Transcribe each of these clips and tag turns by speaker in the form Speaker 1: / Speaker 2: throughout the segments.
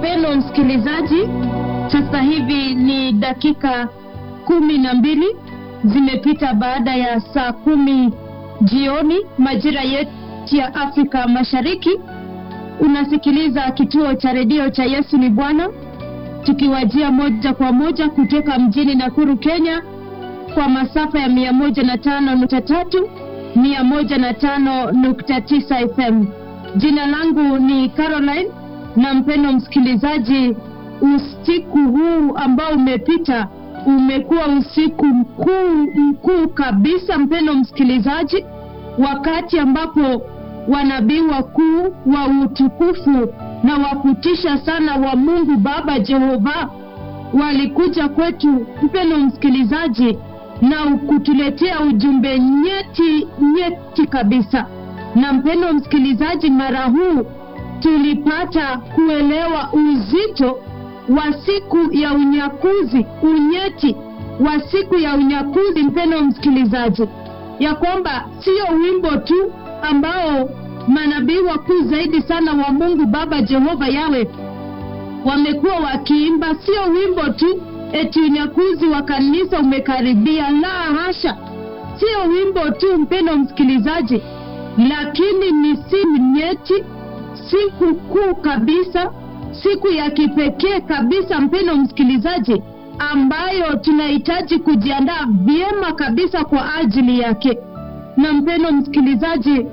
Speaker 1: Mpendo msikilizaji, sasa hivi ni dakika kumi na mbili zimepita baada ya saa kumi jioni majira yetu ya Afrika Mashariki. Unasikiliza kituo cha redio cha Yesu ni Bwana, tukiwajia moja kwa moja kutoka mjini Nakuru, Kenya, kwa masafa ya mia moja na tano nukta tatu mia moja na tano nukta tisa FM. Jina langu ni Caroline na mpendo msikilizaji, usiku huu ambao umepita umekuwa usiku mkuu mkuu kabisa, mpendo msikilizaji, wakati ambapo wanabii wakuu wa utukufu na wa kutisha sana wa Mungu Baba Jehova walikuja kwetu, mpendo msikilizaji, na kutuletea ujumbe nyeti nyeti kabisa. Na mpendo msikilizaji, mara huu tulipata kuelewa uzito wa siku ya unyakuzi, unyeti wa siku ya unyakuzi, mpendo msikilizaji, ya kwamba sio wimbo tu ambao manabii wakuu zaidi sana wa Mungu Baba Jehova Yawe wamekuwa wakiimba, sio wimbo tu eti unyakuzi wa kanisa umekaribia. La hasha, sio wimbo tu mpendo msikilizaji, lakini ni siku nyeti, siku kuu kabisa, siku ya kipekee kabisa, mpendo msikilizaji, ambayo tunahitaji kujiandaa vyema kabisa kwa ajili yake. Na mpendo msikilizaji,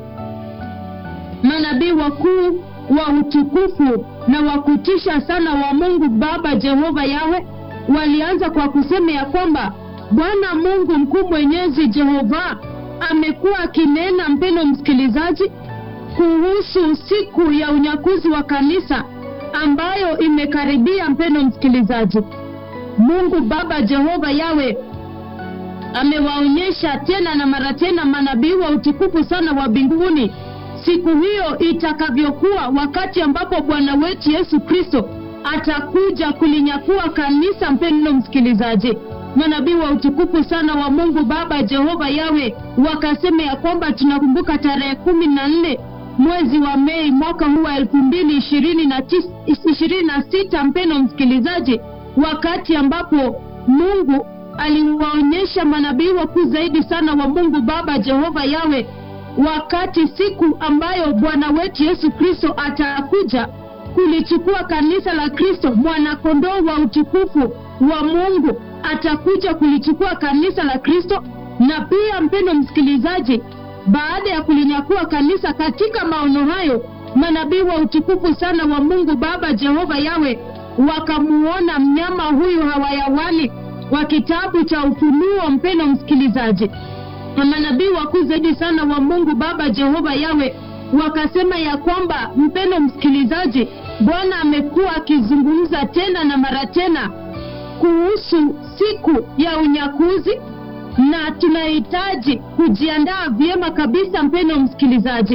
Speaker 1: manabii wakuu wa utukufu na wa kutisha sana wa Mungu Baba Jehova Yawe walianza kwa kusema ya kwamba Bwana Mungu mkuu mwenyezi Jehova amekuwa akinena, mpendo msikilizaji, kuhusu siku ya unyakuzi wa kanisa ambayo imekaribia. Mpendo msikilizaji, Mungu Baba Jehova Yawe amewaonyesha tena na mara tena manabii wa utukufu sana wa mbinguni siku hiyo itakavyokuwa, wakati ambapo Bwana wetu Yesu Kristo atakuja kulinyakua kanisa. Mpendo msikilizaji, manabii wa utukufu sana wa Mungu Baba Jehova Yawe wakasema ya kwamba tunakumbuka tarehe kumi na nne mwezi wa Mei mwaka huu wa elfu mbili ishirini na sita mpendo msikilizaji, wakati ambapo Mungu aliwaonyesha manabii wakuu zaidi sana wa Mungu Baba Jehova Yawe, wakati siku ambayo Bwana wetu Yesu Kristo atakuja kulichukua kanisa la Kristo, mwanakondoo wa utukufu wa Mungu atakuja kulichukua kanisa la Kristo. Na pia mpendo msikilizaji, baada ya kulinyakua kanisa, katika maono hayo manabii wa utukufu sana wa Mungu Baba Jehova Yawe wakamuona mnyama huyu hawayawani wa kitabu cha Ufunuo. Mpendo msikilizaji, na manabii wakuu zaidi sana wa Mungu Baba Jehova Yawe wakasema ya kwamba, mpendo msikilizaji, Bwana amekuwa akizungumza tena na mara tena kuhusu siku ya unyakuzi na tunahitaji kujiandaa vyema kabisa, mpendo msikilizaji.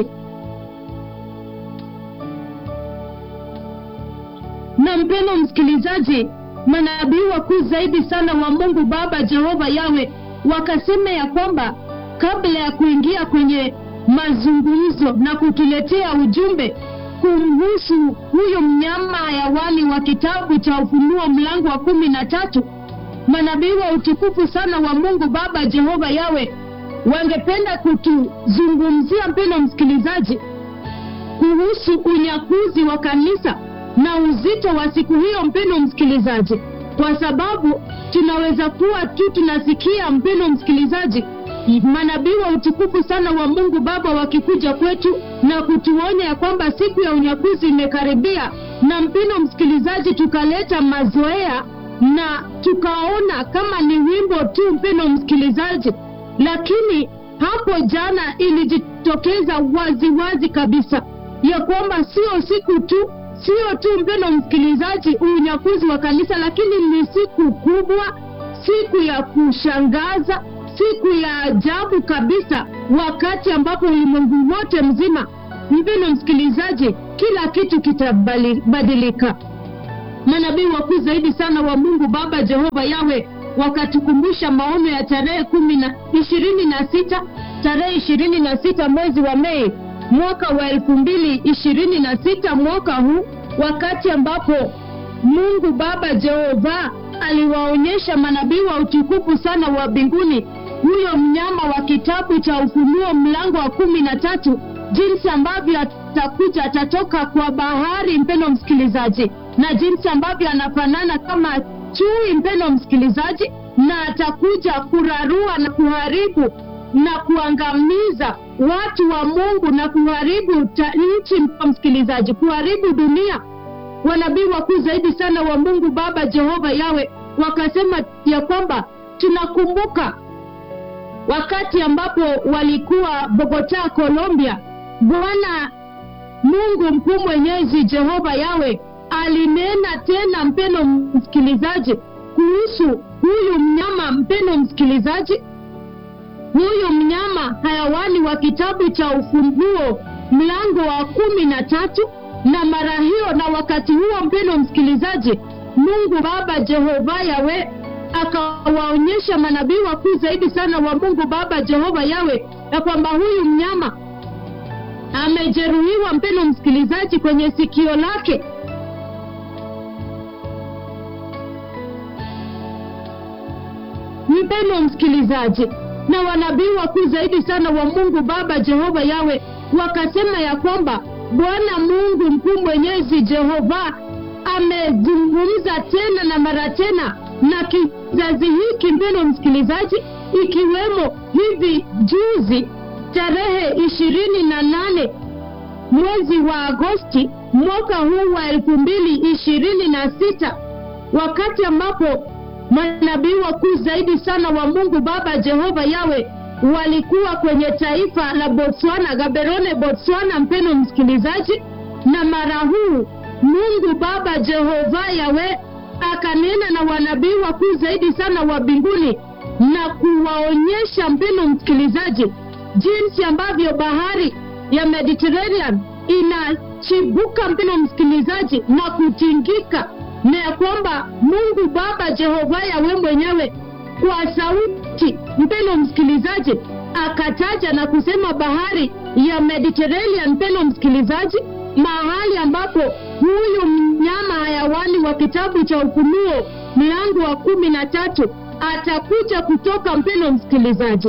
Speaker 1: Na mpendo msikilizaji, manabii wakuu zaidi sana wa Mungu Baba Jehova Yawe wakasema ya kwamba kabla ya kuingia kwenye mazungumzo na kutuletea ujumbe kumhusu huyo mnyama hayawani wa kitabu cha Ufunuo mlango wa kumi na tatu, manabii wa utukufu sana wa Mungu Baba Jehova Yawe wangependa kutuzungumzia mpendo msikilizaji, kuhusu unyakuzi wa kanisa na uzito wa siku hiyo, mpendo msikilizaji, kwa sababu tunaweza kuwa tu tunasikia mpendo msikilizaji manabii wa utukufu sana wa Mungu Baba wakikuja kwetu na kutuonya ya kwamba siku ya unyakuzi imekaribia, na mpendo msikilizaji, tukaleta mazoea na tukaona kama ni wimbo tu, mpendo msikilizaji, lakini hapo jana ilijitokeza wazi wazi kabisa ya kwamba sio siku tu, sio tu mpendo msikilizaji, unyakuzi wa kanisa, lakini ni siku kubwa, siku ya kushangaza siku ya ajabu kabisa, wakati ambapo ulimwengu wote mzima, mpendo msikilizaji, kila kitu kitabadilika. Manabii wakuu zaidi sana wa Mungu Baba Jehova Yawe wakatukumbusha maono ya tarehe kumi na ishirini na sita tarehe ishirini na sita mwezi wa Mei mwaka wa elfu mbili ishirini na sita mwaka huu wakati ambapo Mungu Baba Jehova aliwaonyesha manabii wa utukufu sana wa mbinguni huyo mnyama wa kitabu cha Ufunuo mlango wa kumi na tatu jinsi ambavyo atakuja atatoka kwa bahari, mpendo msikilizaji, na jinsi ambavyo anafanana kama chui, mpendo msikilizaji, na atakuja kurarua na kuharibu na kuangamiza watu wa Mungu na kuharibu nchi, mpendo msikilizaji, kuharibu dunia. Wanabii wakuu zaidi sana wa Mungu Baba Jehova Yawe wakasema ya kwamba tunakumbuka wakati ambapo walikuwa Bogota, Colombia, Bwana Mungu mkuu mwenyezi Jehova Yawe alinena tena, mpeno msikilizaji, kuhusu huyu mnyama. Mpeno msikilizaji, huyu mnyama hayawani wa kitabu cha Ufunuo mlango wa kumi na tatu na mara hiyo na wakati huo, mpeno msikilizaji, Mungu Baba Jehova Yawe akawaonyesha manabii wakuu zaidi sana wa Mungu Baba Jehova Yawe ya kwamba huyu mnyama amejeruhiwa, mpeno msikilizaji, kwenye sikio lake. Mpeno msikilizaji, na wanabii wakuu zaidi sana wa Mungu Baba Jehova Yawe wakasema ya kwamba Bwana Mungu mkuu mwenyezi Jehova amezungumza tena na mara tena na kizazi hiki, mpendo msikilizaji, ikiwemo hivi juzi tarehe ishirini na nane mwezi wa Agosti mwaka huu wa elfu mbili ishirini na sita wakati ambapo manabii wakuu zaidi sana wa Mungu Baba Jehova Yawe walikuwa kwenye taifa la Botswana, Gaborone, Botswana, mpendo msikilizaji, na mara huu Mungu Baba Jehova Yawe akanena na wanabii wakuu zaidi sana wa mbinguni na kuwaonyesha mpendo msikilizaji, jinsi ambavyo bahari ya Mediterranean inachibuka mpendo msikilizaji, na kutingika, na ya kwamba Mungu Baba Jehova Yawe mwenyewe kwa sauti, mpendo msikilizaji, akataja na kusema bahari ya Mediterranean, mpendo msikilizaji, mahali ambapo huyu mnyama hayawani wa kitabu cha Ufunuo mlango wa kumi na tatu atakuja kutoka. Mpendo msikilizaji,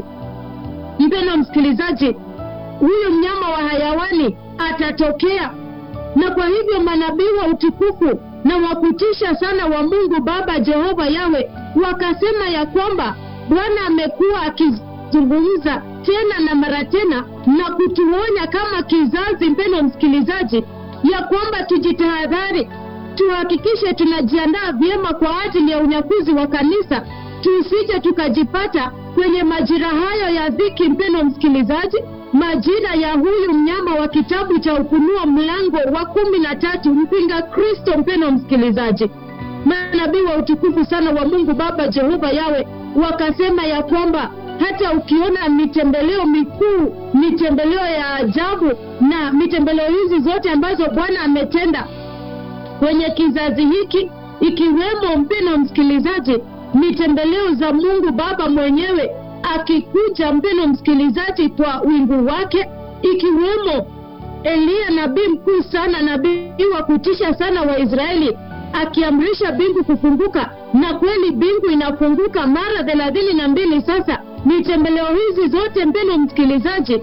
Speaker 1: mpendo msikilizaji, huyu mnyama wa hayawani atatokea, na kwa hivyo manabii wa utukufu na wakutisha sana wa Mungu Baba Jehova Yawe wakasema ya kwamba Bwana amekuwa akizungumza tena na mara tena na kutuonya kama kizazi, mpendo msikilizaji, ya kwamba tujitahadhari, tuhakikishe tunajiandaa vyema kwa ajili ya unyakuzi wa kanisa, tusije tukajipata kwenye majira hayo ya dhiki, mpendo msikilizaji, majira ya huyu mnyama wa kitabu cha Ufunuo mlango wa kumi na tatu, mpinga Kristo. Mpendo msikilizaji, manabii wa utukufu sana wa Mungu Baba Jehova Yawe wakasema ya kwamba hata ukiona mitembeleo mikuu, mitembeleo ya ajabu na mitembeleo hizi zote ambazo Bwana ametenda kwenye kizazi hiki, ikiwemo mpendo msikilizaji, mitembeleo za Mungu Baba mwenyewe akikuja, mpendo msikilizaji, kwa wingu wake, ikiwemo Eliya nabii mkuu sana, nabii wa kutisha sana wa Israeli akiamrisha bingu kufunguka, na kweli bingu inafunguka mara thelathini na mbili. Sasa mitembeleo hizi zote mpendo msikilizaji,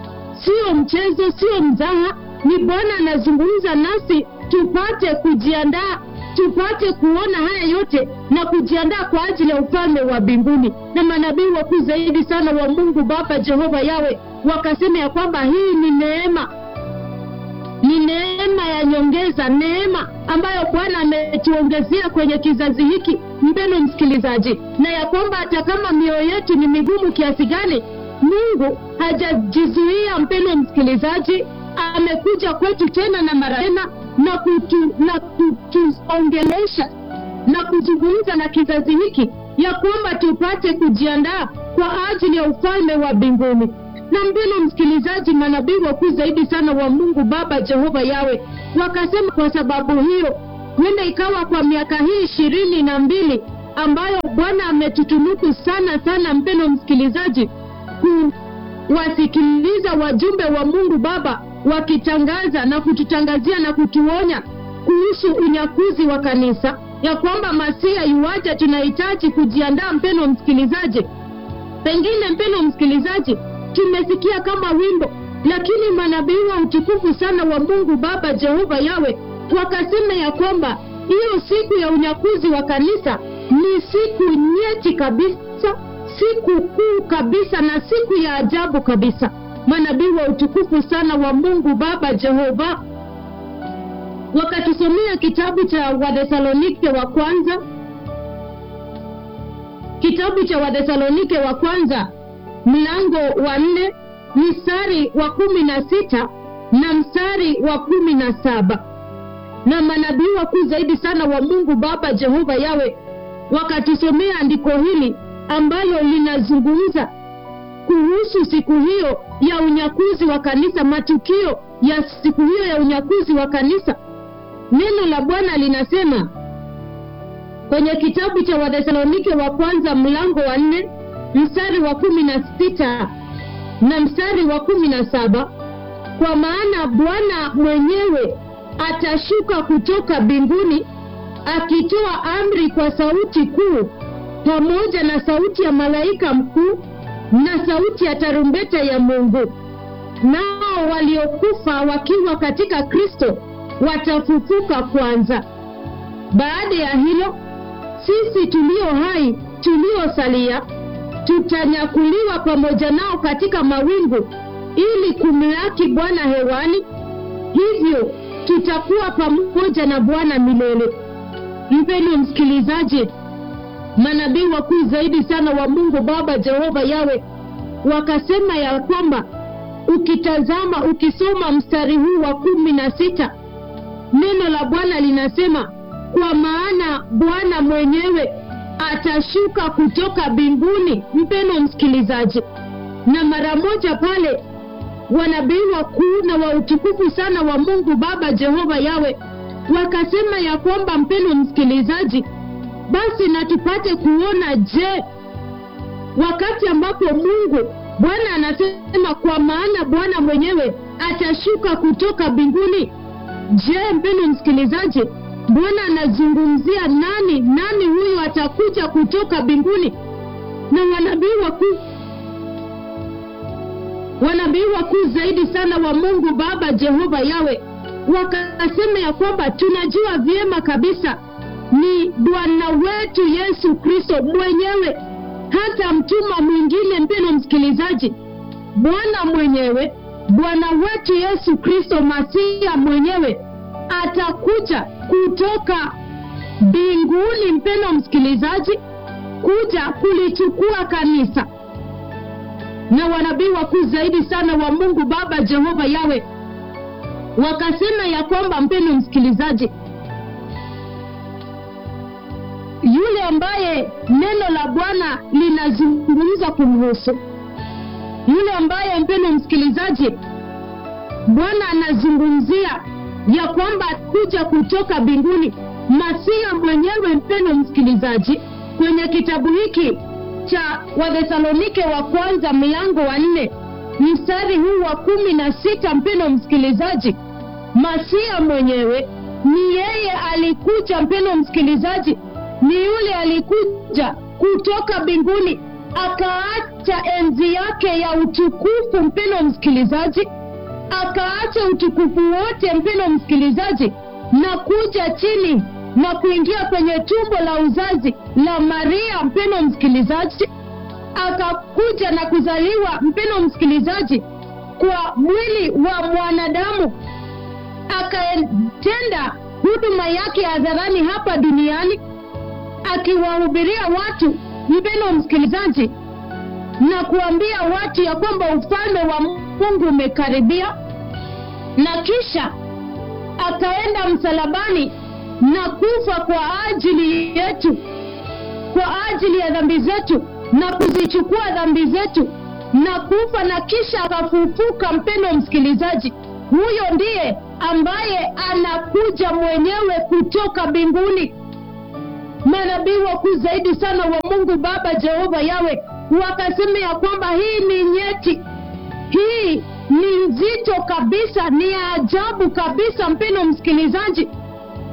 Speaker 1: sio mchezo, sio mzaha, ni Bwana anazungumza nasi tupate kujiandaa, tupate kuona haya yote na kujiandaa kwa ajili ya ufalme wa mbinguni. Na manabii wakuu zaidi sana wa Mungu Baba Jehova Yawe wakasema ya kwamba hii ni neema ni neema ya nyongeza, neema ambayo Bwana ametuongezea kwenye kizazi hiki, mpendo msikilizaji, na ya kwamba hata kama mioyo yetu ni migumu kiasi gani, Mungu hajajizuia. Mpendo msikilizaji, amekuja kwetu tena na mara tena na kutu, na kutuongelesha na kuzungumza na kizazi hiki ya kwamba tupate kujiandaa kwa ajili ya ufalme wa mbinguni na mpendo msikilizaji, manabii wakuu zaidi sana wa Mungu Baba Jehova Yawe wakasema, kwa sababu hiyo huenda ikawa kwa miaka hii ishirini na mbili ambayo Bwana ametutunuku sana sana, mpendo msikilizaji, kuwasikiliza wajumbe wa Mungu Baba wakitangaza na kututangazia na kutuonya kuhusu unyakuzi wa kanisa ya kwamba masia iwaja tunahitaji kujiandaa mpeno msikilizaji pengine mpeno msikilizaji tumesikia kama wimbo lakini manabii wa utukufu sana wa mungu baba jehova yawe wakasema ya kwamba hiyo siku ya unyakuzi wa kanisa ni siku nyeti kabisa siku kuu kabisa na siku ya ajabu kabisa manabii wa utukufu sana wa mungu baba jehova wakatusomea kitabu cha wathesalonike wa kwanza kitabu cha wathesalonike wa kwanza mlango wa nne mstari wa kumi na sita na mstari wa kumi na saba na manabii wakuu zaidi sana wa mungu baba jehova yawe wakatusomea andiko hili ambalo linazungumza kuhusu siku hiyo ya unyakuzi wa kanisa matukio ya siku hiyo ya unyakuzi wa kanisa neno la bwana linasema kwenye kitabu cha wathesalonike wa kwanza mlango wa nne mstari wa kumi na sita na mstari wa kumi na saba kwa maana bwana mwenyewe atashuka kutoka mbinguni akitoa amri kwa sauti kuu pamoja na sauti ya malaika mkuu na sauti ya tarumbeta ya mungu nao waliokufa wakiwa katika kristo watafufuka kwanza baada ya hilo sisi tulio hai tuliosalia tutanyakuliwa pamoja nao katika mawingu ili kumlaki bwana hewani hivyo tutakuwa pamoja na bwana milele mpeni msikilizaji manabii wakuu zaidi sana wa mungu baba jehova yawe wakasema ya kwamba ukitazama ukisoma mstari huu wa kumi na sita neno la bwana linasema kwa maana bwana mwenyewe atashuka kutoka mbinguni mpeno msikilizaji na mara moja pale wanabii wakuu na wa utukufu sana wa mungu baba jehova yawe wakasema ya kwamba mpeno msikilizaji basi na tupate kuona je wakati ambapo mungu bwana anasema kwa maana bwana mwenyewe atashuka kutoka mbinguni je mpendo msikilizaji bwana anazungumzia nani nani huyu atakuja kutoka mbinguni na wanabii wakuu wanabii wakuu zaidi sana wa mungu baba jehova yawe wakasema ya kwamba tunajua vyema kabisa ni bwana wetu yesu kristo mwenyewe hata mtuma mwingine mpeno msikilizaji bwana mwenyewe bwana wetu yesu kristo masia mwenyewe atakuja kutoka mbinguni mpeno msikilizaji kuja kulichukua kanisa na wanabii wakuu zaidi sana wa mungu baba jehova yawe wakasema ya kwamba mpeno msikilizaji yule ambaye neno la bwana linazungumza kumhusu yule ambaye mpeno msikilizaji bwana anazungumzia ya kwamba kuja kutoka mbinguni masia mwenyewe mpeno msikilizaji kwenye kitabu hiki cha wathesalonike wa kwanza mlango wa nne mstari huu wa kumi na sita mpeno msikilizaji masia mwenyewe ni yeye alikuja mpeno msikilizaji ni yule alikuja kutoka mbinguni akaacha enzi yake ya utukufu mpeno msikilizaji akaacha utukufu wote mpeno msikilizaji na kuja chini na kuingia kwenye tumbo la uzazi la maria mpeno msikilizaji akakuja na kuzaliwa mpeno msikilizaji kwa mwili wa mwanadamu akatenda huduma yake hadharani hapa duniani akiwahubiria watu mpeno msikilizaji na kuambia watu ya kwamba ufalme wa mungu umekaribia na kisha akaenda msalabani na kufa kwa ajili yetu kwa ajili ya dhambi zetu na kuzichukua dhambi zetu na kufa na kisha akafufuka mpendo msikilizaji huyo ndiye ambaye anakuja mwenyewe kutoka mbinguni manabii wakuu zaidi sana wa mungu baba jehova yawe wakasema ya kwamba hii ni nyeti hii ni nzito kabisa ni ya ajabu kabisa mpendo msikilizaji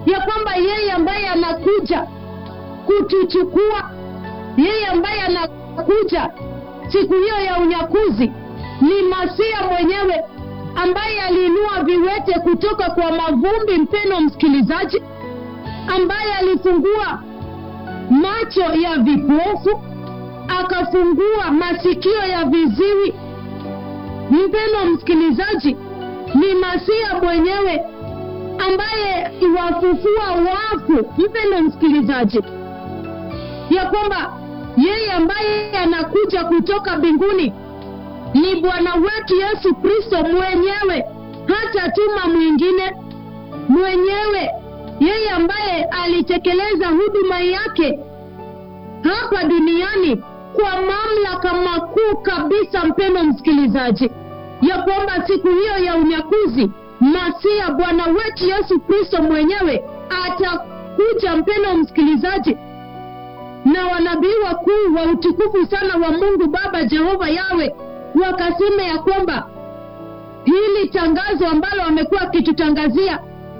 Speaker 1: ya kwamba yeye ambaye anakuja kutuchukua, yeye ambaye anakuja siku hiyo ya unyakuzi ni Masia mwenyewe ambaye aliinua viwete kutoka kwa mavumbi, mpeno msikilizaji, ambaye alifungua macho ya vipofu, akafungua masikio ya viziwi. Mpeno msikilizaji, ni Masia mwenyewe ambaye iwafufua wafu. Mpendo msikilizaji, ya kwamba yeye ambaye anakuja kutoka mbinguni ni Bwana wetu Yesu Kristo mwenyewe, hata tuma mwingine mwenyewe, yeye ambaye alitekeleza huduma yake hapa duniani kwa mamlaka makuu kabisa. Mpendo msikilizaji, ya kwamba siku hiyo ya unyakuzi Masia Bwana wetu Yesu Kristo mwenyewe atakuja, mpendo msikilizaji, na wanabii wakuu wa utukufu sana wa Mungu Baba Jehova Yawe wakasema ya kwamba hili tangazo ambalo wamekuwa wakitutangazia,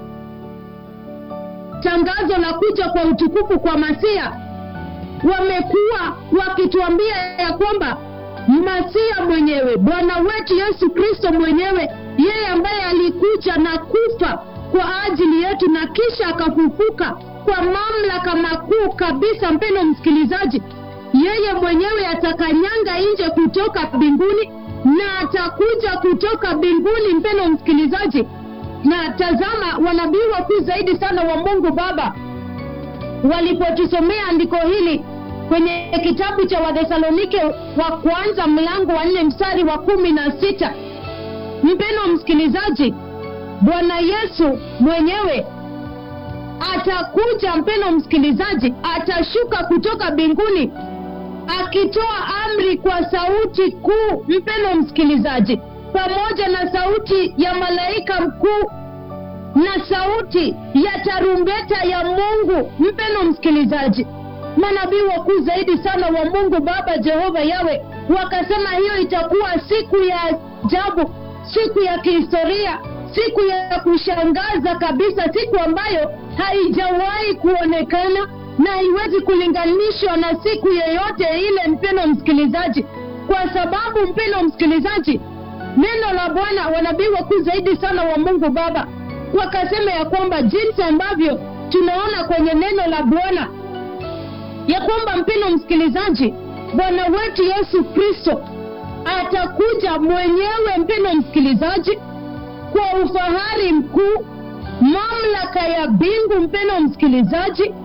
Speaker 1: tangazo la kuja kwa utukufu kwa Masia, wamekuwa wakituambia ya kwamba Masia mwenyewe Bwana wetu Yesu Kristo mwenyewe, yeye ambaye alikuja na kufa kwa ajili yetu na kisha akafufuka kwa mamlaka makuu kabisa. Mpendo msikilizaji, yeye mwenyewe atakanyanga nje kutoka mbinguni na atakuja kutoka mbinguni, mpendo msikilizaji. Na tazama, wanabii wakuu zaidi sana wa Mungu Baba walipotusomea andiko hili kwenye kitabu cha Wathesalonike wa kwanza mlango wa nne mstari wa kumi na sita mpendo msikilizaji, Bwana Yesu mwenyewe atakuja, mpendo msikilizaji, atashuka kutoka mbinguni akitoa amri kwa sauti kuu, mpendo msikilizaji, pamoja na sauti ya malaika mkuu na sauti ya tarumbeta ya Mungu. Mpendo msikilizaji, manabii wakuu zaidi sana wa Mungu Baba Jehova Yawe wakasema hiyo itakuwa siku ya ajabu, siku ya kihistoria, siku ya kushangaza kabisa, siku ambayo haijawahi kuonekana na haiwezi kulinganishwa na siku yoyote ile, mpendo msikilizaji, kwa sababu mpendo msikilizaji, neno la Bwana, wanabii wakuu zaidi sana wa Mungu Baba wakasema ya kwamba jinsi ambavyo tunaona kwenye neno la Bwana ya kwamba mpendo msikilizaji, Bwana wetu Yesu Kristo atakuja mwenyewe, mpendo msikilizaji, kwa ufahari mkuu, mamlaka ya mbingu, mpendo msikilizaji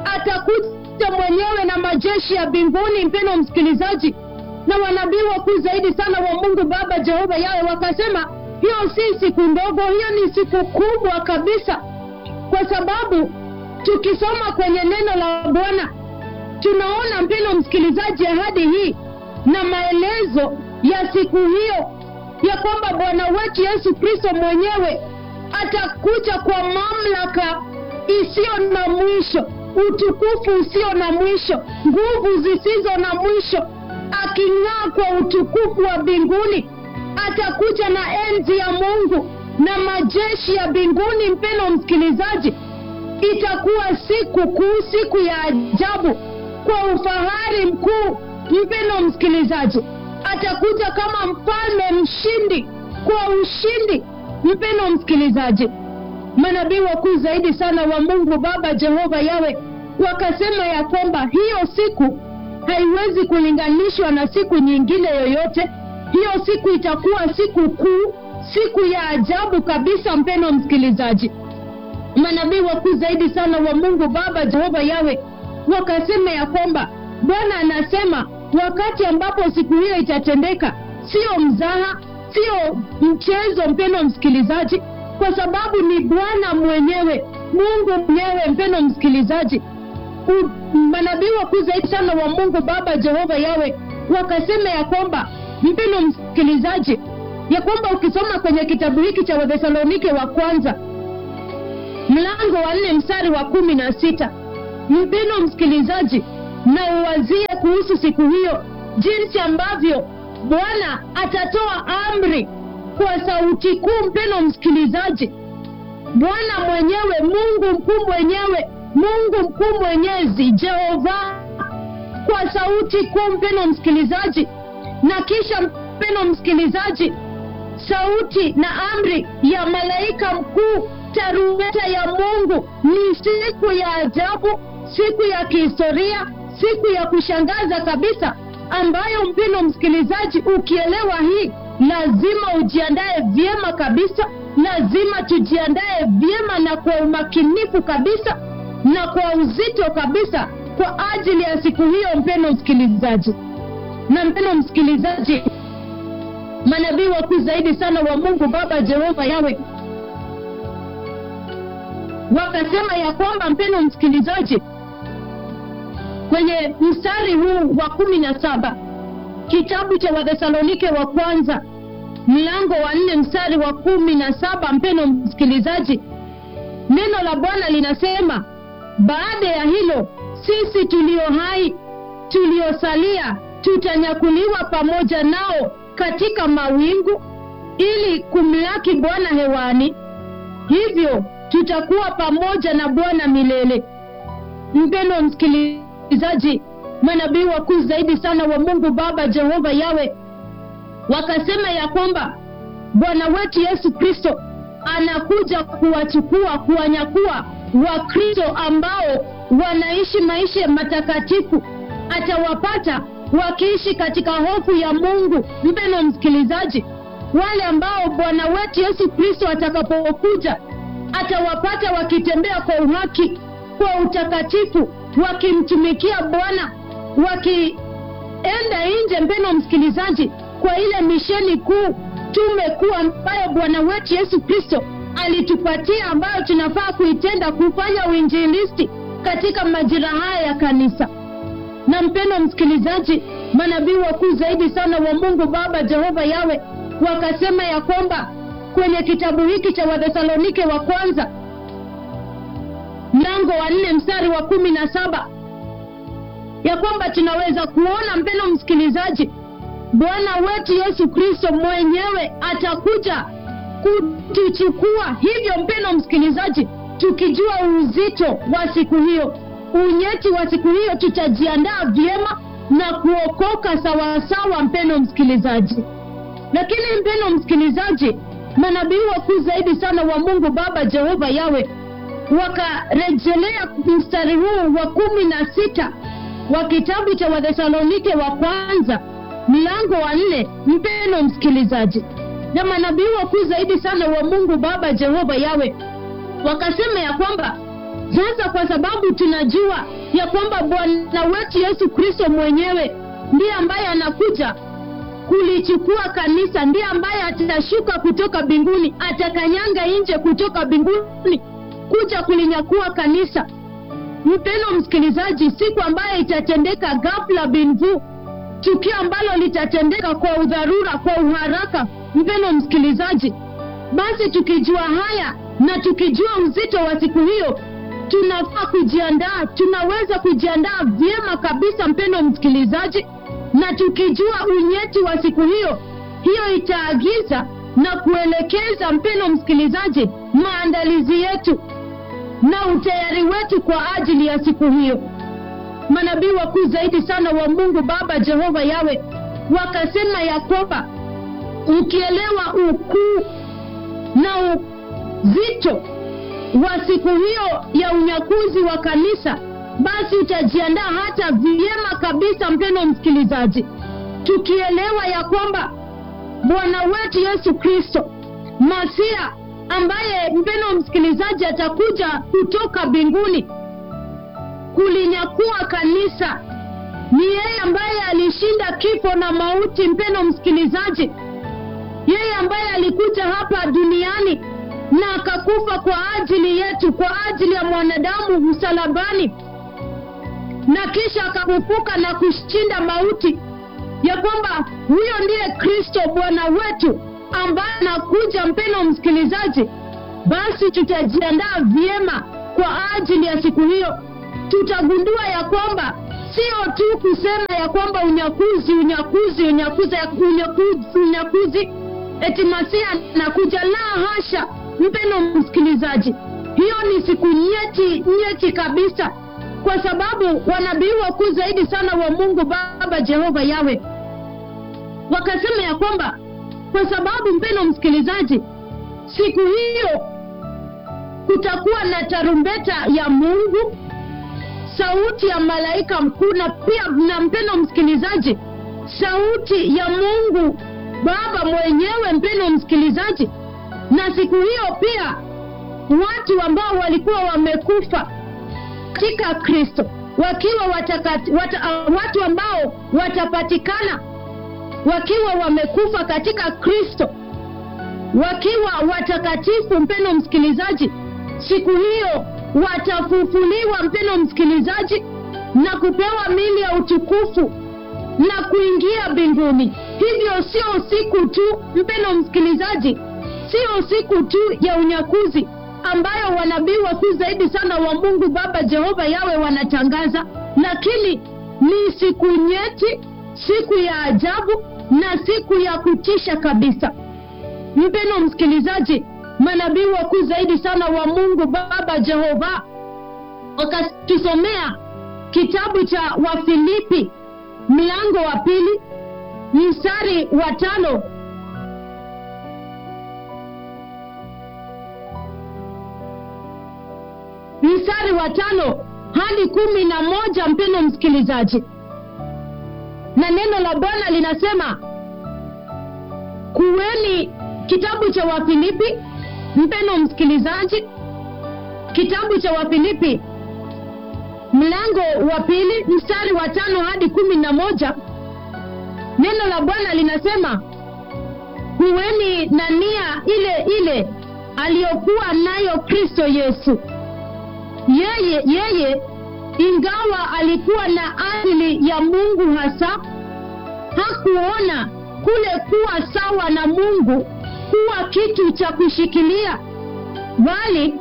Speaker 1: atakuja mwenyewe na majeshi ya mbinguni, mpendo msikilizaji. Na wanabii wakuu zaidi sana wa Mungu Baba Jehova Yawe wakasema hiyo si siku ndogo, hiyo ni siku kubwa kabisa, kwa sababu tukisoma kwenye neno la Bwana tunaona mpendo msikilizaji, ahadi hii na maelezo ya siku hiyo ya kwamba Bwana wetu Yesu Kristo mwenyewe atakuja kwa mamlaka isiyo na mwisho utukufu usio na mwisho, nguvu zisizo na mwisho, aking'aa kwa utukufu wa mbinguni. Atakuja na enzi ya Mungu na majeshi ya mbinguni. Mpendo msikilizaji, itakuwa siku kuu, siku ya ajabu kwa ufahari mkuu. Mpendo msikilizaji, atakuja kama mfalme mshindi, kwa ushindi. Mpendo msikilizaji manabii wakuu zaidi sana wa Mungu Baba Jehova Yawe wakasema ya kwamba hiyo siku haiwezi kulinganishwa na siku nyingine yoyote. Hiyo siku itakuwa siku kuu, siku ya ajabu kabisa. Mpendo msikilizaji, manabii wakuu zaidi sana wa Mungu Baba Jehova Yawe wakasema ya kwamba Bwana anasema wakati ambapo siku hiyo itatendeka, sio mzaha, sio mchezo, mpendo msikilizaji kwa sababu ni Bwana mwenyewe, Mungu mwenyewe. Mpendo msikilizaji, manabii wakuu zaidi sana wa Mungu Baba Jehova Yawe wakasema ya kwamba, mpendo msikilizaji, ya kwamba ukisoma kwenye kitabu hiki cha Wathesalonike wa kwanza mlango wa nne mstari wa kumi na sita mpendo msikilizaji, na uwazie kuhusu siku hiyo, jinsi ambavyo Bwana atatoa amri kwa sauti kuu, mpendo msikilizaji, bwana mwenyewe mungu mkuu mwenyewe mungu mkuu mwenyezi jehova kwa sauti kuu mpeno msikilizaji na kisha mpeno msikilizaji sauti na amri ya malaika mkuu tarumbeta ya mungu ni siku ya ajabu siku ya kihistoria siku ya kushangaza kabisa ambayo mpino msikilizaji ukielewa hii lazima ujiandae vyema kabisa lazima tujiandae vyema na kwa umakinifu kabisa na kwa uzito kabisa kwa ajili ya siku hiyo mpeno msikilizaji na mpeno msikilizaji manabii wakuu zaidi sana wa mungu baba jehova yawe wakasema ya kwamba mpeno msikilizaji kwenye mstari huu wa kumi na saba kitabu cha wathesalonike wa kwanza mlango wa nne mstari wa kumi na saba mpeno msikilizaji neno la bwana linasema baada ya hilo sisi tulio hai tuliosalia tutanyakuliwa pamoja nao katika mawingu ili kumlaki bwana hewani hivyo tutakuwa pamoja na bwana milele mpendo msikilizaji manabii wakuu zaidi sana wa mungu baba jehova yawe wakasema ya kwamba bwana wetu yesu kristo anakuja kuwachukua kuwanyakua wakristo ambao wanaishi maisha matakatifu atawapata wakiishi katika hofu ya mungu mpeno msikilizaji wale ambao bwana wetu yesu kristo atakapokuja atawapata wakitembea kwa uhaki kwa utakatifu wakimtumikia bwana wakienda nje mpeno msikilizaji kwa ile misheni kuu tume kuu ambayo bwana wetu yesu kristo alitupatia ambayo tunafaa kuitenda kufanya uinjilisti katika majira haya ya kanisa na mpendo msikilizaji manabii wakuu zaidi sana wa mungu baba jehova yawe wakasema ya kwamba kwenye kitabu hiki cha wathesalonike wa kwanza mlango wa nne mstari wa kumi na saba ya kwamba tunaweza kuona mpendo msikilizaji bwana wetu yesu kristo mwenyewe atakuja kutuchukua hivyo mpendo msikilizaji tukijua uzito wa siku hiyo unyeti wa siku hiyo tutajiandaa vyema na kuokoka sawasawa mpendo msikilizaji lakini mpendo msikilizaji manabii wakuu zaidi sana wa mungu baba jehova yawe wakarejelea mstari huu wa kumi na sita wa kitabu cha wathesalonike wa kwanza mlango wa nne mpeno msikilizaji na manabii wakuu zaidi sana wa mungu baba jehova yawe wakasema ya kwamba sasa kwa sababu tunajua ya kwamba bwana wetu yesu kristo mwenyewe ndiye ambaye anakuja kulichukua kanisa ndiye ambaye atashuka kutoka mbinguni atakanyanga nje kutoka mbinguni kuja kulinyakua kanisa mpeno msikilizaji siku ambayo itatendeka ghafla binvu tukio ambalo litatendeka kwa udharura kwa uharaka mpeno msikilizaji basi tukijua haya na tukijua uzito wa siku hiyo tunafaa kujiandaa tunaweza kujiandaa vyema kabisa mpendo msikilizaji na tukijua unyeti wa siku hiyo hiyo itaagiza na kuelekeza mpendo msikilizaji maandalizi yetu na utayari wetu kwa ajili ya siku hiyo manabii wakuu zaidi sana wa mungu baba jehova yawe wakasema ya kwamba ukielewa ukuu na uzito wa siku hiyo ya unyakuzi wa kanisa basi utajiandaa hata vyema kabisa mpendo msikilizaji tukielewa ya kwamba bwana wetu yesu kristo masia ambaye mpendo msikilizaji atakuja kutoka mbinguni kulinyakua kanisa ni yeye ambaye alishinda kifo na mauti mpendo msikilizaji yeye ambaye alikuja hapa duniani na akakufa kwa ajili yetu kwa ajili ya mwanadamu msalabani na kisha akafufuka na kushinda mauti ya kwamba huyo ndiye kristo bwana wetu ambaye anakuja mpeno msikilizaji basi tutajiandaa vyema kwa ajili ya siku hiyo tutagundua ya kwamba sio tu kusema ya kwamba unyakuzi unyakuzi unyakuzi unyakuzi, unyakuzi eti masia nakuja la hasha mpeno msikilizaji hiyo ni siku nyeti nyeti kabisa kwa sababu wanabii wakuu zaidi sana wa mungu baba jehova yawe wakasema ya kwamba kwa sababu mpeno msikilizaji siku hiyo kutakuwa na tarumbeta ya mungu sauti ya malaika mkuu na pia na mpeno msikilizaji sauti ya mungu baba mwenyewe mpeno msikilizaji na siku hiyo pia watu ambao walikuwa wamekufa katika kristo wakiwa watakati, wata, uh, watu ambao watapatikana wakiwa wamekufa katika kristo wakiwa watakatifu mpeno msikilizaji siku hiyo watafufuliwa mpeno msikilizaji na kupewa mili ya utukufu na kuingia mbinguni hivyo sio siku tu mpeno msikilizaji sio siku tu ya unyakuzi ambayo wanabii wakuu zaidi sana wa mungu baba jehova yawe wanatangaza lakini ni siku nyeti siku ya ajabu na siku ya kutisha kabisa mpeno msikilizaji manabii wakuu zaidi sana wa mungu baba jehova wakatusomea kitabu cha wafilipi mlango wa pili mstari wa tano mstari wa tano hadi kumi na moja mpeno msikilizaji na neno la bwana linasema kuweni kitabu cha wafilipi mpeno msikilizaji kitabu cha wafilipi mlango wa pili mstari wa tano hadi kumi na moja neno la bwana linasema kuweni na nia ile ile aliyokuwa nayo kristo yesu yeye yeye ingawa alikuwa na asili ya mungu hasa hakuona kule kuwa sawa na mungu kuwa kitu cha kushikilia bali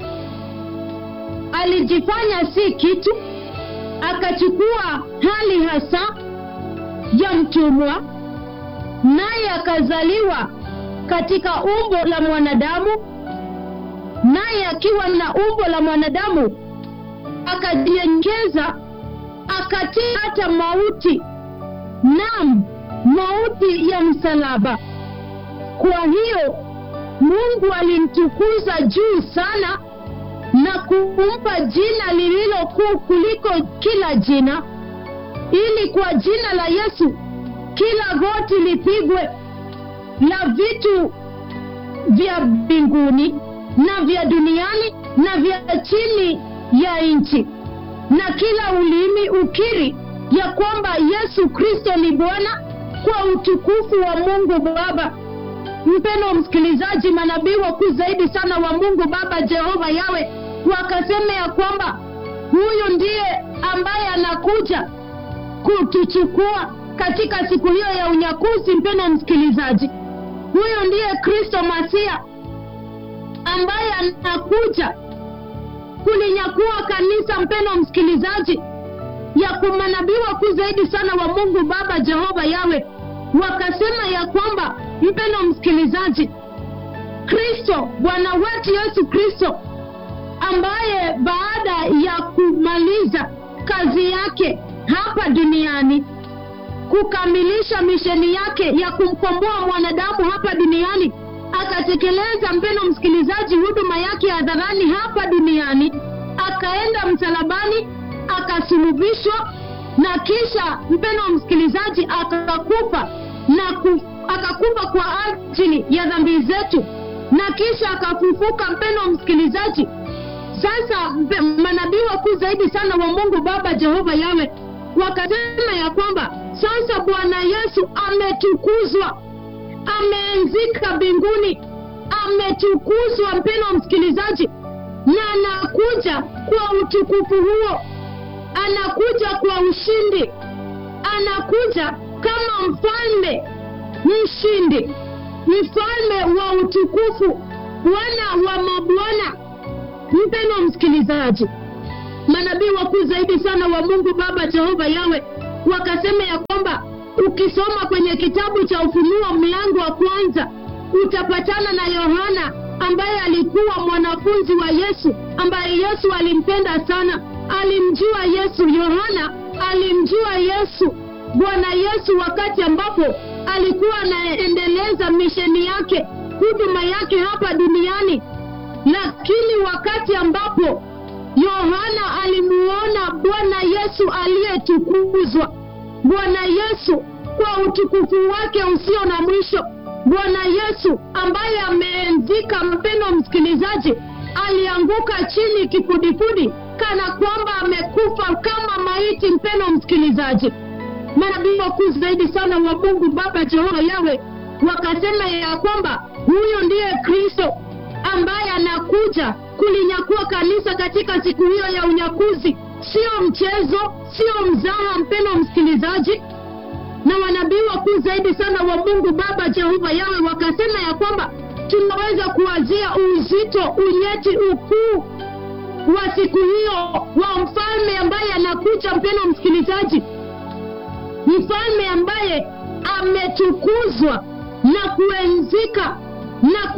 Speaker 1: alijifanya si kitu akachukua hali hasa ya mtumwa naye akazaliwa katika umbo la mwanadamu naye akiwa na umbo la mwanadamu akajiengeza akatii hata mauti nam mauti ya msalaba kwa hiyo mungu alimtukuza juu sana na kumpa jina lililo kuu kuliko kila jina ili kwa jina la yesu kila goti lipigwe la vitu vya mbinguni na vya duniani na vya chini ya nchi na kila ulimi ukiri ya kwamba yesu kristo ni bwana kwa utukufu wa mungu baba mpeno msikilizaji manabii wakuu zaidi sana wa mungu baba jehova yawe wakasema ya kwamba huyu ndiye ambaye anakuja kutuchukua katika siku hiyo ya unyakuzi mpeno msikilizaji huyu ndiye kristo masia ambaye anakuja kulinyakua kanisa mpeno msikilizaji ya kumanabii wakuu zaidi sana wa mungu baba jehova yawe wakasema ya kwamba mpeno msikilizaji kristo bwana wetu yesu kristo ambaye baada ya kumaliza kazi yake hapa duniani kukamilisha misheni yake ya kumkomboa mwanadamu hapa duniani akatekeleza mpeno msikilizaji huduma yake hadharani hapa duniani akaenda msalabani akasulubishwa na kisha mpeno msikilizaji akakufa na ku, akakufa kwa ajili ya dhambi zetu na kisha akafufuka mpeno msikilizaji sasa manabii wakuu zaidi sana wa mungu baba jehova yawe wakasema ya kwamba sasa bwana yesu ametukuzwa ameenzika mbinguni ametukuzwa mpeno msikilizaji na anakuja kwa utukufu huo anakuja kwa ushindi anakuja kama mfalme mshindi mfalme wa utukufu bwana wa mabwana mpeno msikilizaji manabii wakuu zaidi sana wa mungu baba jehova yawe wakasema ya kwamba ukisoma kwenye kitabu cha ufunuo mlango wa kwanza utapatana na yohana ambaye alikuwa mwanafunzi wa Yesu, ambaye Yesu alimpenda sana, alimjua Yesu. Yohana alimjua Yesu, Bwana Yesu, wakati ambapo alikuwa anaendeleza misheni yake, huduma yake hapa duniani. Lakini wakati ambapo Yohana alimuona Bwana Yesu aliyetukuzwa, Bwana Yesu kwa utukufu wake usio na mwisho, Bwana Yesu ambaye ameenzika, mpendo msikilizaji, alianguka chini kifudifudi, kana kwamba amekufa kama maiti. Mpendo msikilizaji, manabii wakuu zaidi sana wa Mungu Baba Jehova Yawe wakasema ya kwamba huyo ndiye Kristo ambaye anakuja kulinyakua kanisa katika siku hiyo ya unyakuzi. Sio mchezo, sio mzaha, mpendo msikilizaji. Na wanabii wakuu zaidi sana wa Mungu Baba Jehova Yawe wakasema ya kwamba tunaweza kuwazia uzito, unyeti, ukuu wa siku hiyo wa mfalme ambaye anakuja, mpendo msikilizaji, mfalme ambaye ametukuzwa na kuenzika na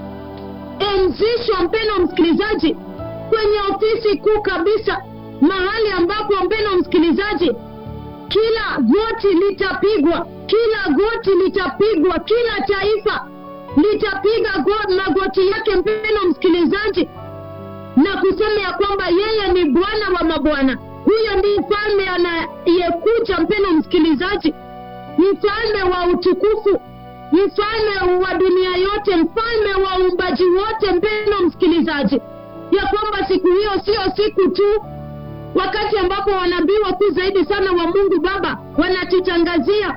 Speaker 1: kuenzishwa, mpendo msikilizaji, kwenye ofisi kuu kabisa, mahali ambapo, mpendo msikilizaji, kila goti litapigwa, kila goti litapigwa, kila taifa litapiga go- magoti yake, mpendo msikilizaji, na kusema ya kwamba yeye ni Bwana wa mabwana. Huyo ndiye mfalme anayekuja, mpendo msikilizaji, mfalme wa utukufu, mfalme wa dunia yote, mfalme wa uumbaji wote, mpendo msikilizaji, ya kwamba siku hiyo sio siku tu wakati ambapo wanabii wakuu zaidi sana wa Mungu Baba wanatutangazia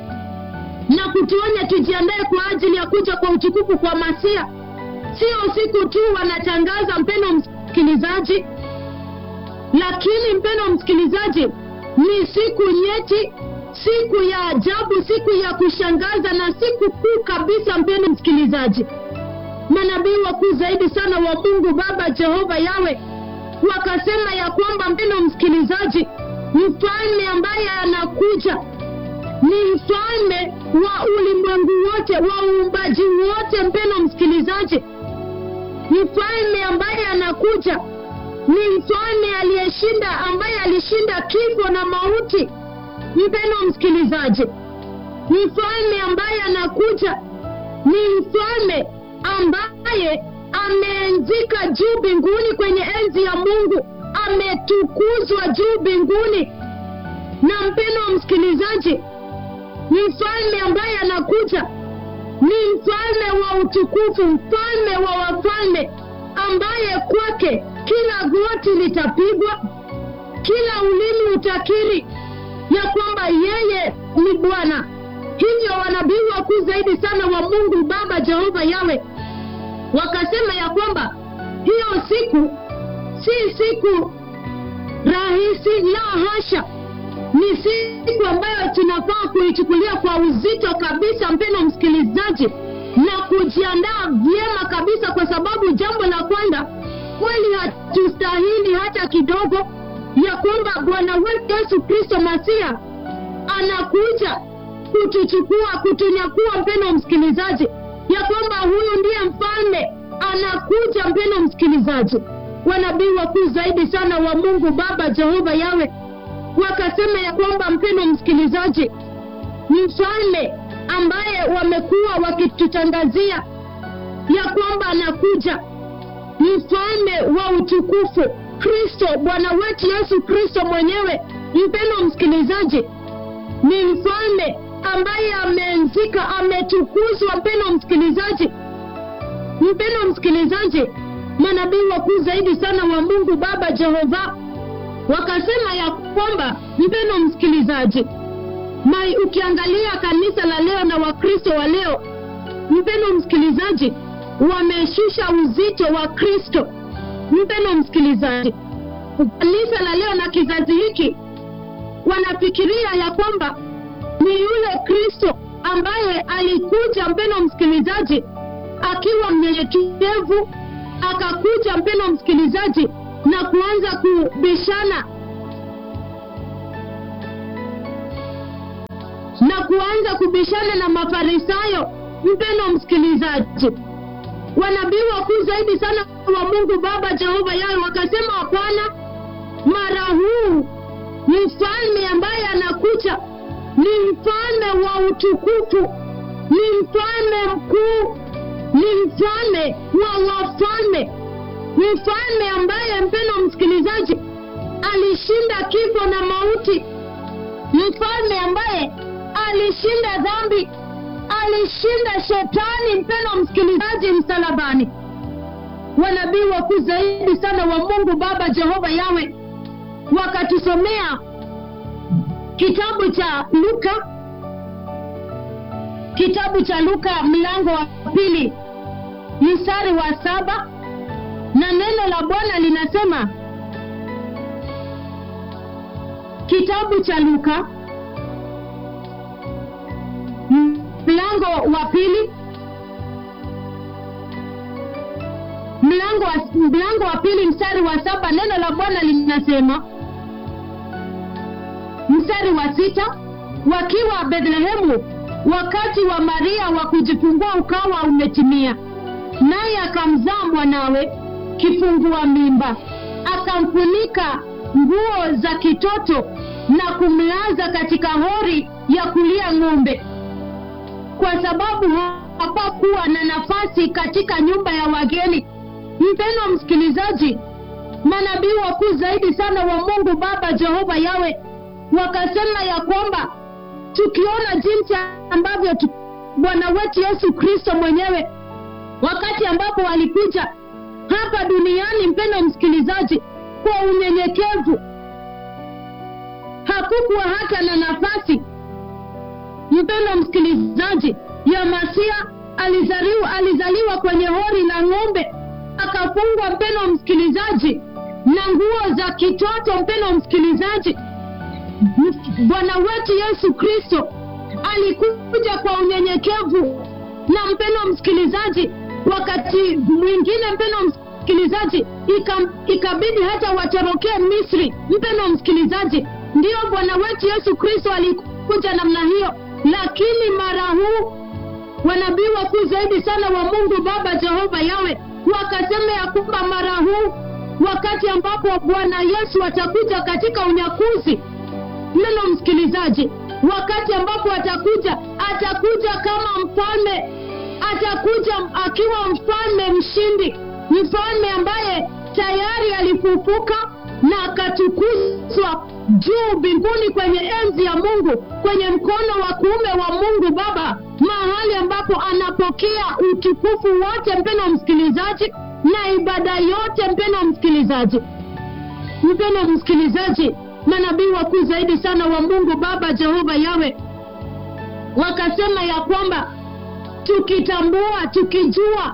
Speaker 1: na kutuonya tujiandae kwa ajili ya kuja kwa utukufu kwa Masia. Sio siku tu wanatangaza, mpendo msikilizaji, lakini mpendo msikilizaji, ni siku nyeti, siku ya ajabu, siku ya kushangaza na siku kuu kabisa, mpendo msikilizaji. Manabii wakuu zaidi sana wa Mungu Baba Jehova Yawe wakasema ya kwamba mpendo msikilizaji, mfalme ambaye anakuja ni mfalme wa ulimwengu wote, wa uumbaji wote. Mpendo msikilizaji, mfalme ambaye anakuja ni mfalme aliyeshinda, ambaye alishinda kifo na mauti. Mpendo msikilizaji, mfalme ambaye anakuja ni mfalme ambaye ameenzika juu mbinguni kwenye enzi ya Mungu, ametukuzwa juu mbinguni. Na mpendo wa msikilizaji, mfalme ambaye anakuja ni mfalme wa utukufu, mfalme wa wafalme, ambaye kwake kila goti litapigwa, kila ulimi utakiri ya kwamba yeye ni Bwana. Hivyo wanabii wakuu zaidi sana wa Mungu Baba Jehova Yawe wakasema ya kwamba hiyo siku si siku rahisi, la hasha, ni siku ambayo tunafaa kuichukulia kwa uzito kabisa, mpendo msikilizaji, na kujiandaa vyema kabisa, kwa sababu jambo la kwanza, kweli hatustahili hata kidogo ya kwamba Bwana wetu Yesu Kristo Masia anakuja kutuchukua, kutunyakua, mpendo msikilizaji ya kwamba huyu ndiye mfalme anakuja. Mpendo msikilizaji, wanabii wakuu zaidi sana wa Mungu Baba Jehova Yawe wakasema ya kwamba, mpendo msikilizaji, mfalme ambaye wamekuwa wakitutangazia ya kwamba anakuja, mfalme wa utukufu, Kristo, Bwana wetu Yesu Kristo mwenyewe. Mpendo msikilizaji, ni mfalme ambaye ameenzika, ametukuzwa. Mpendo msikilizaji, mpendo msikilizaji, manabii wakuu zaidi sana wa Mungu Baba Jehova wakasema ya kwamba, mpendo msikilizaji, mai ukiangalia kanisa la leo na Wakristo wa leo, mpendo msikilizaji, wameshusha uzito wa Kristo. Mpendo msikilizaji, kanisa la leo na kizazi hiki wanafikiria ya kwamba ni yule Kristo ambaye alikuja, mpendo msikilizaji, akiwa mnyenyekevu, akakuja, mpendo msikilizaji, na kuanza kubishana na kuanza kubishana na Mafarisayo, mpendo msikilizaji, wanabii wakuu zaidi sana wa mungu baba jehova yawe wakasema hapana mara huu mfalme ambaye anakuja ni mfalme wa utukufu ni mfalme mkuu ni mfalme wa wafalme mfalme ambaye mpeno msikilizaji alishinda kifo na mauti mfalme ambaye alishinda dhambi alishinda shetani mpeno msikilizaji msalabani wanabii wakuu zaidi sana wa mungu baba jehova yawe wakatusomea kitabu cha luka kitabu cha luka mlango wa pili mstari wa saba na neno la bwana linasema kitabu cha luka mlango wa pili mlango wa, mlango wa pili mstari wa saba neno la bwana linasema mstari wa sita wakiwa bethlehemu wakati wa maria wa kujifungua ukawa umetimia naye akamzaa mwanawe kifungua mimba akamfunika nguo za kitoto na kumlaza katika hori ya kulia ng'ombe kwa sababu hapakuwa na nafasi katika nyumba ya wageni mpendwa msikilizaji manabii wakuu zaidi sana wa mungu baba jehova yawe wakasema ya kwamba tukiona jinsi ambavyo tu, bwana wetu yesu kristo mwenyewe wakati ambapo alikuja hapa duniani mpendo msikilizaji kwa unyenyekevu hakukuwa hata na nafasi mpendo msikilizaji ya masia alizaliwa alizaliwa kwenye hori la ng'ombe akafungwa mpendo msikilizaji na nguo za kitoto mpendo msikilizaji bwana wetu yesu kristo alikuja kwa unyenyekevu na mpendo msikilizaji wakati mwingine mpendo msikilizaji ikabidi hata watorokee misri mpendo msikilizaji ndiyo bwana wetu yesu kristo alikuja namna hiyo lakini mara huu wanabii wakuu zaidi sana wa mungu baba jehova yawe wakasema ya kwamba mara huu wakati ambapo bwana yesu atakuja katika unyakuzi neno msikilizaji wakati ambapo atakuja atakuja kama mfalme atakuja akiwa mfalme mshindi mfalme ambaye tayari alifufuka na akatukuzwa juu mbinguni kwenye enzi ya mungu kwenye mkono wa kuume wa mungu baba mahali ambapo anapokea utukufu wote mpeno msikilizaji na ibada yote mpeno msikilizaji mpeno msikilizaji manabii wakuu zaidi sana wa mungu baba jehova yawe wakasema ya kwamba tukitambua tukijua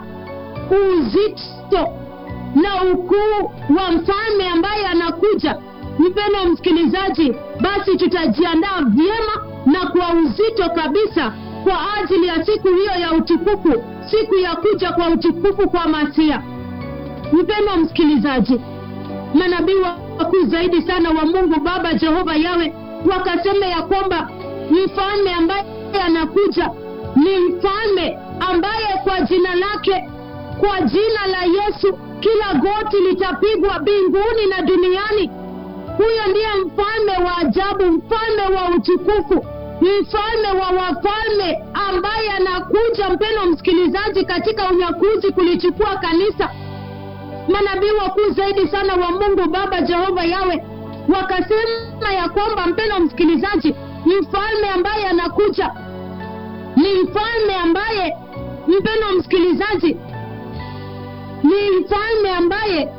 Speaker 1: uzito na ukuu wa mfalme ambaye anakuja mpendo msikilizaji basi tutajiandaa vyema na kwa uzito kabisa kwa ajili ya siku hiyo ya utukufu siku ya kuja kwa utukufu kwa masia mpendo msikilizaji manabii wakuu zaidi sana wa mungu baba jehova yawe wakasema ya kwamba mfalme ambaye anakuja ni mfalme ambaye kwa jina lake kwa jina la yesu kila goti litapigwa mbinguni na duniani huyo ndiye mfalme wa ajabu mfalme wa utukufu mfalme wa wafalme ambaye anakuja mpeno msikilizaji katika unyakuzi kulichukua kanisa manabii wakuu zaidi sana wa mungu baba jehova yawe wakasema ya kwamba mpeno msikilizaji mfalme ambaye anakuja ni mfalme ambaye mpeno msikilizaji ni mfalme ambaye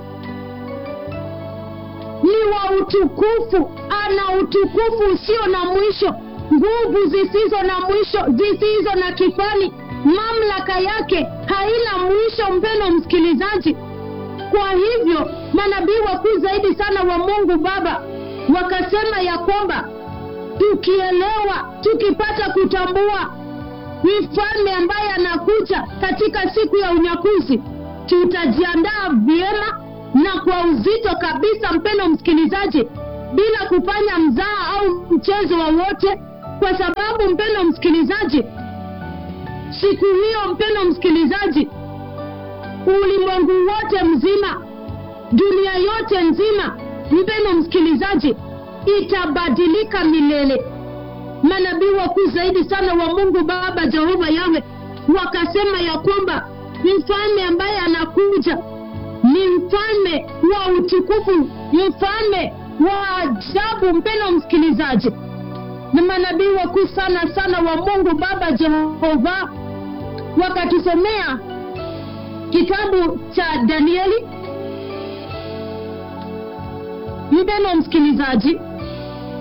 Speaker 1: ni wa utukufu ana utukufu usio na mwisho nguvu zisizo na mwisho zisizo na kifani mamlaka yake haina mwisho mpeno msikilizaji kwa hivyo manabii wakuu zaidi sana wa mungu baba wakasema ya kwamba tukielewa tukipata kutambua mfalme ambaye anakuja katika siku ya unyakuzi tutajiandaa vyema na kwa uzito kabisa mpeno msikilizaji bila kufanya mzaa au mchezo wowote kwa sababu mpeno msikilizaji siku hiyo mpeno msikilizaji ulimwengu wote mzima dunia yote nzima mpeno msikilizaji itabadilika milele manabii wakuu zaidi sana wa mungu baba jehova yawe wakasema ya kwamba mfalme ambaye anakuja ni mfalme wa utukufu mfalme wa ajabu mpeno msikilizaji na manabii wakuu sana sana wa mungu baba jehova wakatusomea kitabu cha danieli mpeno msikilizaji